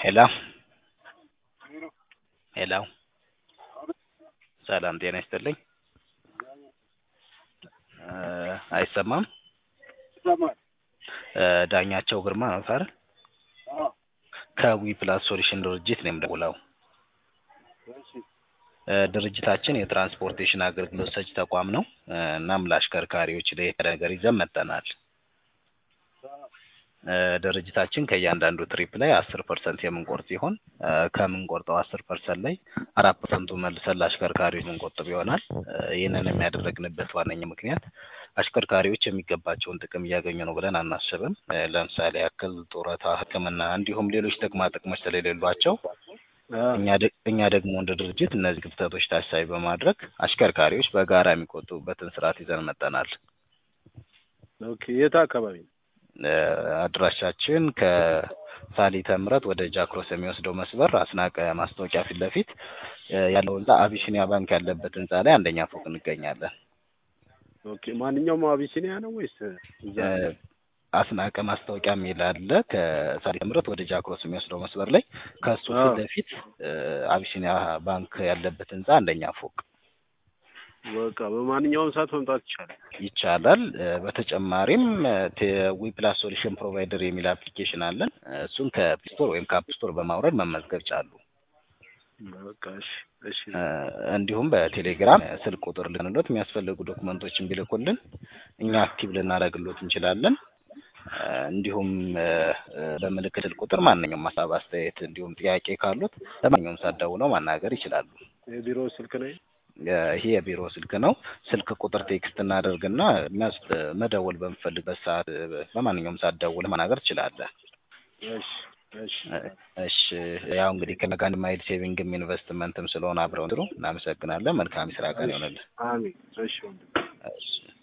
ሄሎ ሄሎ ሰላም ጤና ይስጥልኝ አይሰማም ዳኛቸው ግርማ ነው አይደል ከዊ ፕላስ ሶሉሽን ድርጅት ነው የምደውለው ድርጅታችን የትራንስፖርቴሽን አገልግሎት ሰጪ ተቋም ነው እናም ለአሽከርካሪዎች ለየት ያለ ነገር ይዘን መጥተናል ድርጅታችን ከእያንዳንዱ ትሪፕ ላይ አስር ፐርሰንት የምንቆርጥ ሲሆን ከምንቆርጠው አስር ፐርሰንት ላይ አራት ፐርሰንቱ መልሰን ለአሽከርካሪዎች የምንቆጥብ ይሆናል ይህንን የሚያደረግንበት ዋነኛ ምክንያት አሽከርካሪዎች የሚገባቸውን ጥቅም እያገኙ ነው ብለን አናስብም ለምሳሌ ያክል ጡረታ ህክምና እንዲሁም ሌሎች ጥቅማ ጥቅሞች ስለሌሏቸው እኛ ደግሞ እንደ ድርጅት እነዚህ ክፍተቶች ታሳቢ በማድረግ አሽከርካሪዎች በጋራ የሚቆጥቡበትን ስርዓት ይዘን መጥተናል ኦኬ የት አካባቢ ነው አድራሻችን ከሳሊተ ምሕረት ወደ ጃክሮስ የሚወስደው መስበር አስናቀ ማስታወቂያ ፊት ለፊት ያለው ህንጻ አቢሲኒያ ባንክ ያለበት ህንጻ ላይ አንደኛ ፎቅ እንገኛለን ኦኬ ማንኛውም አቢሲኒያ ነው ወይስ አስናቀ ማስታወቂያ የሚል አለ ከሳሊተ ምሕረት ወደ ጃክሮስ የሚወስደው መስበር ላይ ከሱ ፊት ለፊት አቢሲኒያ ባንክ ያለበት ህንጻ አንደኛ ፎቅ በቃ በማንኛውም ሰዓት መምጣት ይቻላል ይቻላል በተጨማሪም ዊ ፕላስ ሶሉሽን ፕሮቫይደር የሚል አፕሊኬሽን አለን እሱን ከፕስቶር ወይም ከአፕ ስቶር በማውረድ መመዝገብ ቻሉ በቃ እሺ እሺ እንዲሁም በቴሌግራም ስልክ ቁጥር ልንሎት የሚያስፈልጉ ዶክመንቶችን ቢልኩልን እኛ አክቲቭ ልናደርግሎት እንችላለን እንዲሁም በምልክት ስልክ ቁጥር ማንኛውም ሀሳብ አስተያየት እንዲሁም ጥያቄ ካሉት ለማንኛውም ሰዓት ደውለው ማናገር ይችላሉ የቢሮ ስልክ ነው ይሄ የቢሮ ስልክ ነው ስልክ ቁጥር ቴክስት እናደርግና የሚያስ መደወል በምፈልግበት ሰዓት በማንኛውም ሰዓት ደውለህ ማናገር ትችላለህ እሺ እሺ እሺ ያው እንግዲህ ከነጋን ማይል ሴቪንግም ኢንቨስትመንትም ስለሆነ አብረው ጥሩ እናመሰግናለን መልካም የስራ ቀን ይሆንልን አሜን እሺ እሺ